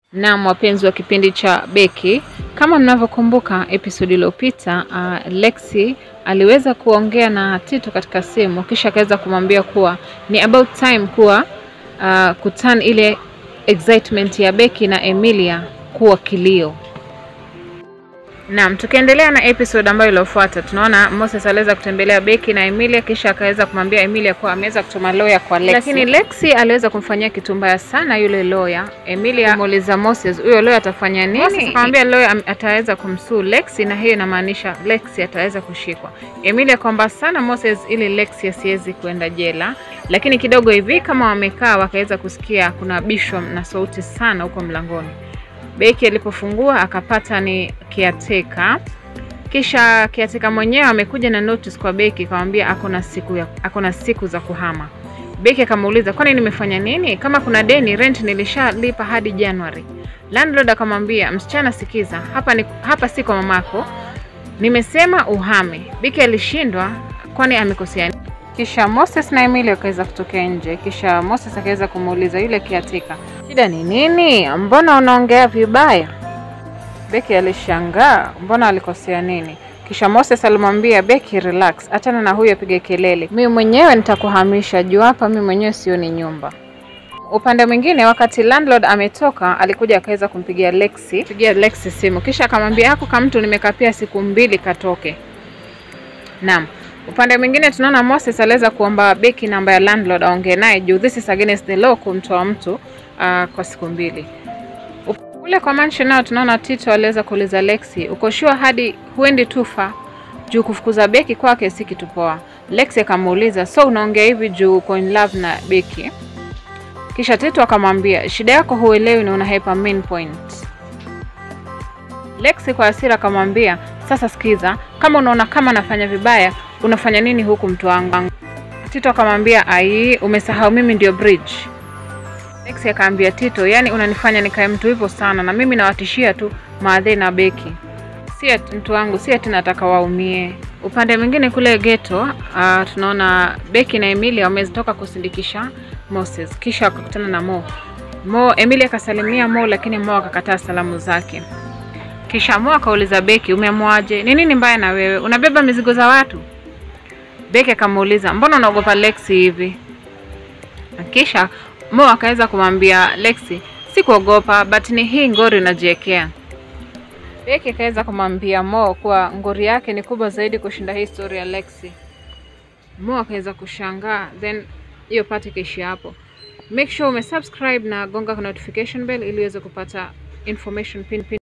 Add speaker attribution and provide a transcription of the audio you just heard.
Speaker 1: Naam, wapenzi wa kipindi cha Beki, kama mnavyokumbuka episodi iliyopita, uh, Lexi aliweza kuongea na Tito katika simu, kisha akaweza kumwambia kuwa ni about time kuwa uh, kuturn ile excitement ya Beki na Emilia kuwa kilio. Naam, tukiendelea na episode ambayo iliyofuata, tunaona Moses aliweza kutembelea Beki na Emilia, kisha akaweza kumwambia Emilia kuwa ameweza kutuma lawyer kwa Lexi. Lakini Lexi aliweza kumfanyia kitu mbaya sana yule lawyer. Emilia muuliza Moses, huyo lawyer atafanya nini? Moses akamwambia lawyer am- ataweza kumsuu Lexi, na hiyo inamaanisha Lexi ataweza kushikwa. Emilia kwamba sana Moses ili Lexi asiwezi kuenda jela, lakini kidogo hivi kama wamekaa wakaweza kusikia kuna bishwa na sauti sana huko mlangoni. Beki alipofungua akapata ni kiateka, kisha kiateka mwenyewe amekuja na notice kwa Beki akamwambia ako na siku ya, ako na siku za kuhama. Beki akamuuliza kwani nimefanya nini? Kama kuna deni rent nilishalipa hadi January. Landlord akamwambia msichana, sikiza, hapa ni, hapa si kwa mamako, nimesema uhame. Beki alishindwa kwani amekosea nini? Kisha Moses na Emily wakaweza kutokea nje, kisha Moses akaweza kumuuliza yule kiatika, shida ni nini? Mbona unaongea vibaya? Beki alishangaa, mbona alikosea nini? Kisha Moses alimwambia Beki, relax, achana na huyo apige kelele, mimi mwenyewe nitakuhamisha juu hapa mimi mwenyewe sioni nyumba. Upande mwingine, wakati landlord ametoka, alikuja akaweza kumpigia Lexi, pigia Lexi simu, kisha akamwambia hako kama mtu nimekapia siku mbili katoke. Naam. Upande mwingine tunaona Moses aliweza kuomba Beki namba ya landlord aongee naye juu this is against the law kumtoa mtu uh, kwa siku mbili. Kule kwa mansion nao tunaona Tito aliweza kuuliza Lexi, uko sure hadi huendi tufa juu kufukuza Beki kwake si kitu poa. Lexi akamuuliza, so unaongea hivi juu uko in love na Beki? Kisha Tito akamwambia, shida yako huelewi na unahepa main point. Lexi kwa hasira akamwambia, sasa sikiza, kama unaona kama nafanya vibaya, unafanya nini huku mtu wangu? Tito akamwambia, ai, umesahau mimi ndio bridge. Lexi akaambia Tito, yani unanifanya nikae mtu hivyo sana, na mimi nawatishia tu maadhe na Beki, si ati mtu wangu, si ati nataka waumie. Upande mwingine kule ghetto, uh, tunaona Beki na Emilia wametoka kusindikisha Moses, kisha wakakutana na Mo. Mo, Emilia akasalimia Mo, lakini Mo akakataa salamu zake. Kisha Mo akauliza Beki, umeamwaje? Ni nini mbaya na wewe? Unabeba mizigo za watu? Beki akamuuliza, mbona unaogopa Lexi hivi? Na Kisha Mo akaweza kumwambia Lexi, si kuogopa, but ni hii ngori unajiwekea. Beki akaweza kumwambia Mo kuwa ngori yake ni kubwa zaidi kushinda hii story ya Lexi. Mo akaweza kushangaa, then hiyo part ikaishia hapo. Make sure umesubscribe na gonga notification bell ili uweze kupata information pin pin